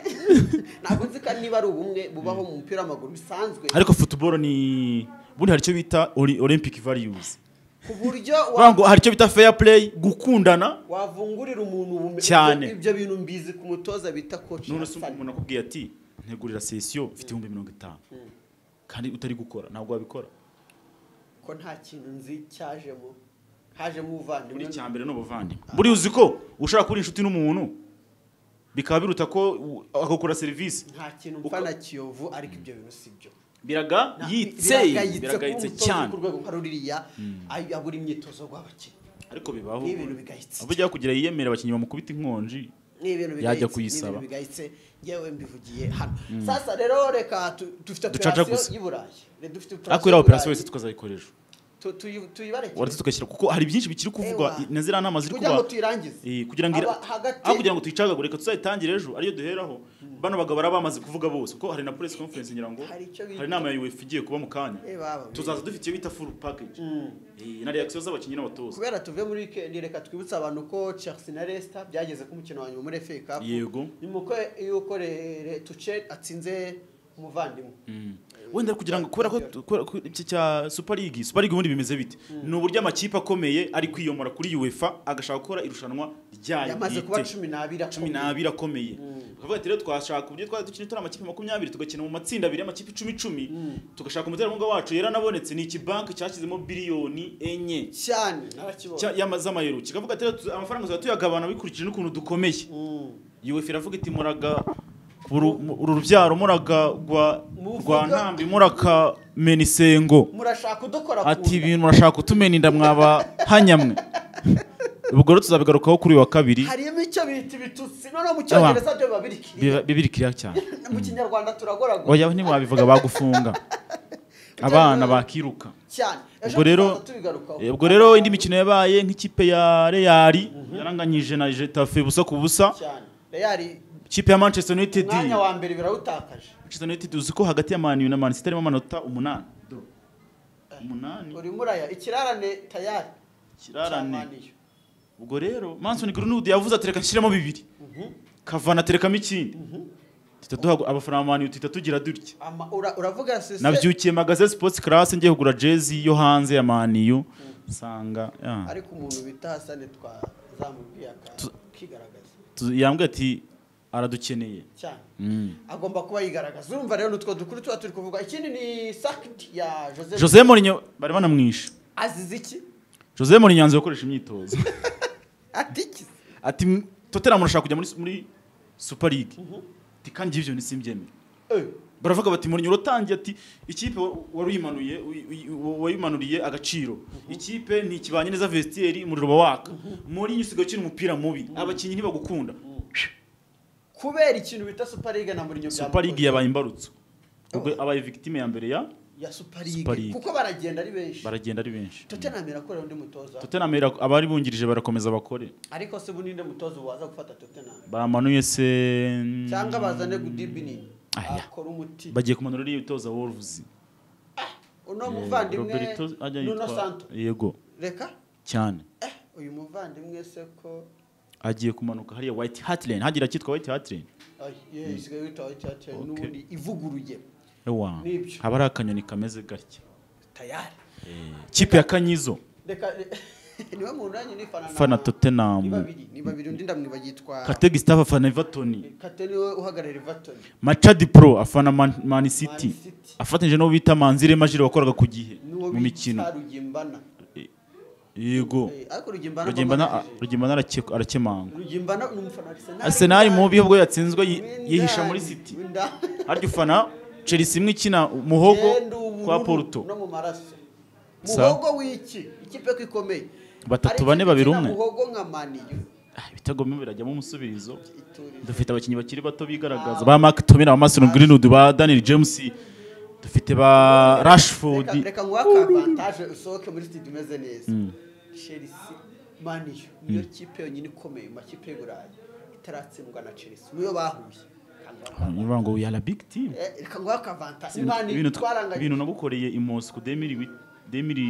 ntabwo nzi ko niba ari ubumwe bubaho mu mupira w'amaguru bisanzwe ariko football ni ubundi hari icyo bita ori- olympic values ku buryo wa- Urumva ngo hari icyo bita fair play gukundana wavungurira umuntu ubumenyi Cyane. Ibyo- ibyo bintu mbizi ku mutoza bita koci none se umuntu akubwiye ati ntegurira sesiyo mfite ibihumbi mirongo itanu kandi utari gukora ntabwo wabikora ko nta kintu nzi cyajemo hajemo ubuvandimwe buri cya mbere ni ubuvandimwe buriya uzi ko ushaka kuba inshuti n'umuntu bikaba biruta ko u- agakora serivisi nta kintu mfa na kiyovu ariko ibyo bintu si byo biraga Nta- yitseye biragayitse kuba biragayitse umutoza cyane ku rwego rwa ruriya ay- abura imyitozo rw'abakinnyi ariko bibaho ni ibintu bigayitse aho ujya kugira yiyemere abakinnyi bamukubita inkonji ni ibintu Yajya bigayitse, kuyisaba. ni ibintu bigayitse ngewe mbivugiye hano sasa rero reka tu- dufite Ducaca operasiyo gusa. y'i burayi Re- dufite ariko iriya operasiyo y'Uburayi. wese tukazayikoresha Tu- tuyi- tuyibareke waretse tugashyira kuko hari byinshi bikiri kuvugwa Ewa. na ziriya nama ziri kugira ngo kuba tuyirangize Eh, kugira ngo Aba- hagati- aho kugira ngo tuyicagagure reka tuzayitangire ejo ariyo duheraho bano bagabo bari bamaze kuvuga bose kuko hari na press conference ngira ngo Hari icyo bita- hari inama ya UEFA igiye kuba mu kanya Eh, baba, tuzaza dufite iyo bita full package Mm. Eh, na reaction z'abakinnyi n'abatoza kubera tuve muri wikendi reka twibutse abantu ko chelsea na leicester byageze ku mukino wa nyuma muri FA Cup yego nyuma ko yuko Re- Re- tuche atsinze umuvandimwe wenda kugira ngo kubera ko kubera ko iki cya super league super league ubundi bimeze bite ni uburyo amakipe akomeye ari kwiyomora kuri UEFA agashaka gukora irushanwa ryayo yamaze bwite. kuba cumi n'abiri cumi akomeye. n'abiri akomeye bakavuga ati rero twashaka uburyo twari dukina turi amakipe makumyabiri tugakina mu matsinda abiri y'amakipe icumi icumi tugashaka umuterankunga wacu yaranabonetse ni ikibanki cyashyizemo biliyoni enye cyane narakibonye cya- y'ama- z'amayero kikavuga ati rero tu- amafaranga tuzajya tuyagabana bikurikije n'ukuntu dukomeye Mm. yuwefu iravuga iti muraga uru uru rubyaro muraga rwa Muvuga- rwa ntambi muraka menisengo murashaka udukora ku ati nda. ibintu murashaka utumena inda mwaba hanyamwe ubwo rero tuzabigarukaho kuri uyu wa kabiri harimo icyo bita ibitutsi noneho mu cyongereza byo biba biri kiriya. biba- bibirikira cyane mu kinyarwanda turagoragura oya ntiwabivuga bagufunga abana bakiruka cyane ubwo rero tuzaza tubigarukaho. eh, ubwo rero indi mikino yabaye nk'ikipe ya reyari yaranganyije na jetafe busa ku busa cyane reyari kipe ya manchester united umwanya wa mbere birawutakaje manchester united uzi ko hagati ya manu na man city harimo amanota umunani umunani urimo uraya ikirarane tayari kirarane cya Man U. ubwo rero manson greenwood yavuze ati reka nshyiremo bibiri kavana aterekamo ikindi duhita duha amafaranga manu duhita tugira dutya Ama- ura- uravuga sese nabyukiye magaze sports class ngiye kugura jezi yo hanze ya maniyu nsanga yeah. ariko umuntu bita hasane twazamubwiye akigaragaza Tu- yambwiye ati aradukeneye cyane Mm. agomba kuba yigaragaza urumva rero nutwo dukuru tuba turi kuvuga ikindi ni sakiti ya joseph jose Mourinho bari banamwishe azize iki jose Mourinho yanze gukoresha imyitozo ati iki ati "M- tottenham urashaka kujya muri muri super league ati kandi ibyo ntisimbyemere Eh, baravuga bati Mourinho uratangiye ati ikipe wa- waruyimanuriye uy- uy- uy- wayimanuriye agaciro ikipe ntikibanye neza vestiaire umuriro uba waka Mourinho usigaye ukina umupira mubi abakinnyi ntibagukunda kubera ikintu bita super league na muri nyobya super league yabaye imbarutso ubwo abaye victime ya mbere ya ya super Super league League. kuko baragenda ari benshi baragenda ari benshi tottenham irakorera undi mutoza tottenham ira- abari bungirije barakomeza bakore ariko se buninde mutoza waza gufata tottenham bamanuye se cyangwa bazane gudibini Aya. akora umuti bagiye kumanura uriya utoza wolves uno Eh, muvandimwe Roberto ajya nuno yitwa- santo yego reka cyane eh uyu muvandimwe se ko agiye kumanuka hariya white hat lane hagira kitwa white hat lane Ay, ye, isigaye yitwa Whitehart, Okay. n'ubundi ivuguruye ewa Nibyo. haba ari akanyoni kameze gatya tayari kipe ya kanyizo reka re- niwe muntu nanjye nifana na- fana ni tottenham babiri ni babiri undi ndamwiba yitwa kategi staff afana everton kate niwe uhagarara everton machad pro afana man, man city Man City. afatanyije n'uwo bita manzire majire wakoraga ku gihe n'uwo mu mikino bita rugimbana yego Eh, ariko rugimbana rugimbana babanjirije. rugimbana arakekwa- arakemangwa rugimbana ni umufana wa Arsenal. arsenal mu bihe ubwo yatsinzwe yi- Windani, yihisha muri city windani. harya ufana chelsea imwe ikina muhogo Genda ubururu kwa porto no mu maraso Sa- muhogo w'iki ikipe ko ikomeye Hari Batatu, bane, ikipe babiri, ikina umwe. muhogo nka maniyu Ah, ibitego bimwe birajyamo umusubirizo iturize dufite abakinnyi bakiri bato bigaragaza ba mark tomina ba mason greenwood ba daniel james dufite ba rashford Reka- reka nguha ka avantage usohoke muri stade umeze neza chelsea maniyu niyo kipe yonyine ikomeye mu makipe y'uburayi itaratsindwa na chelsea niyo bahuye niba ngo we are a big team Eh, reka nguha ka avantage Ibintu- maniyu ibintu twa- twaranganye ibintu nagukoreye i moscou demiri demiri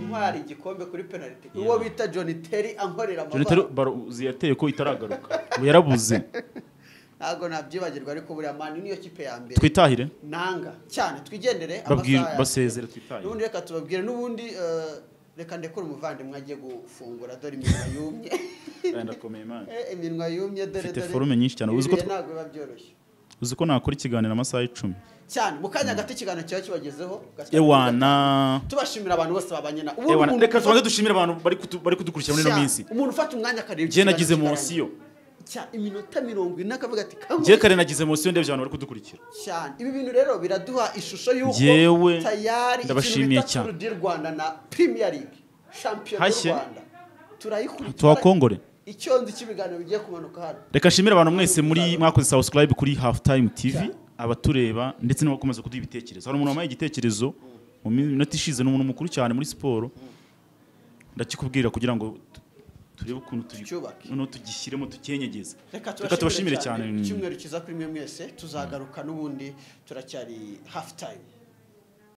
umwari igikombe kuri penalty uwo bita john terry ankorera jonathan amabara baro uzi yateye ko itaragaruka ubu yarabuze ntabwo nabyibagirwa ariko buriya mani niyo kipe ya mbere twitahire nanga cyane twigendere babwire amasaha ya- basezere twitahire n'ubundi reka tubabwire n'ubundi eh, reka ndekure umuvandimwe agiye gufungura dore iminwa yumye ndakomeye man Eh, iminwa yumye dore Mfite dore forume nyinshi cyane, uzi ko Ibihe tw- ntabwo biba byoroshye uzi ko nakora ikiganiro amasaha icumi cyane mu kanya gato ikiganiro cyaba kibagezeho gatatu. ewana tubashimira abantu bose babanyena Ubundi ewana umuntu reka ufata- tubanze dushimire abantu bari kutu- bari kudukurikira muri ino Cyane. minsi umuntu ufata umwanya akareba njye ikiganiro nagize kirangiye. munsi yo Cyane, iminota mirongo ine akavuga ati "Kamu, njye kare nagize munsi ndebye abantu bari kudukurikira cyane ibi bintu rero biraduha ishusho y'uko Njyewe tayari ndabashimiye cyane. Tour du Rwanda na Premier League champion y'u Hashye. Rwanda turayikurikira tuhakongore icyo nzi cy'ibiganiro bigiye kumanuka hano reka nshimire abantu mwese muri mwakoze subscribe kuri half time tv Cyane. abatureba ndetse n'abakomeza kuduha ibitekerezo hari umuntu wampaye igitekerezo mu minota ishize ni umuntu mukuru cyane muri siporo ndakikubwira kugira ngo tu- turebe ukuntu Tucyubake. tugi- noneho tugishyiremo tukenyegeze reka reka tubashimire cyane icyumweru kiza kuri mwe mwese tuzagaruka n'ubundi turacyari half time